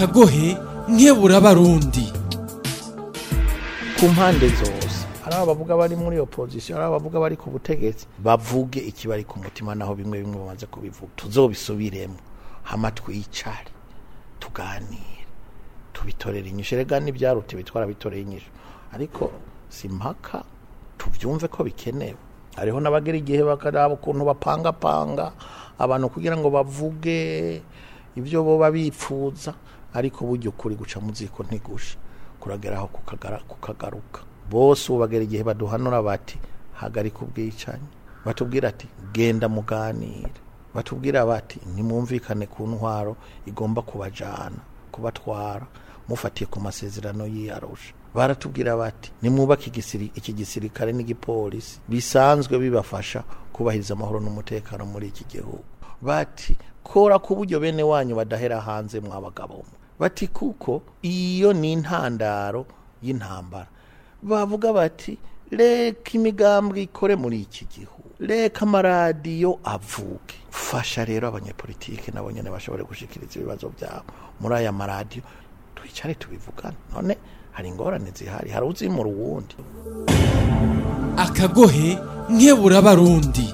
akagohe nkebura abarundi ku mpande zose hari abavuga bari muri opposition hari abavuga bari ku butegetsi bavuge ikibari ku mutima naho bimwe bimwe bamaze kubivuga tuzobisubiremo hama twicare tuganire tubitorere inyishu rega n'ibyarute bitwara bitoreye inyishu ariko si mpaka tubyumve ko bikenewe hariho n'abagera igihe bakaraba ukuntu bapangapanga abantu kugira ngo bavuge ibyo boba bipfuza ariko burya ukuri guca mu ziko ntigushe kurageraho kukagara- kukagaruka bose ubu bagera igihe baduhanura bati hagarika ubwicanyi batubwira ati genda muganire batubwira bati nimwumvikane ku ntwaro igomba kubajana kubatwara mufatiye ku masezerano y'iyarusha baratubwira bati nimwubake igisiri- iki gisirikare n'igipolisi bisanzwe bibafasha kubahiriza amahoro n'umutekano muri iki gihugu bati kora ku buryo bene wanyu badahera hanze mwabagabo mwe bati kuko iyo ni intandaro y'intambara bavuga bati reka imigambwe ikore muri iki gihugu reka amaradiyo avuge fasha rero abanyepolitike nabo nyene bashobore gushikiriza ibibazo byabo muri aya maradiyo twicare tubivugane none hari ingorane zihari hari uzimura uwundi akagohe nkebura abarundi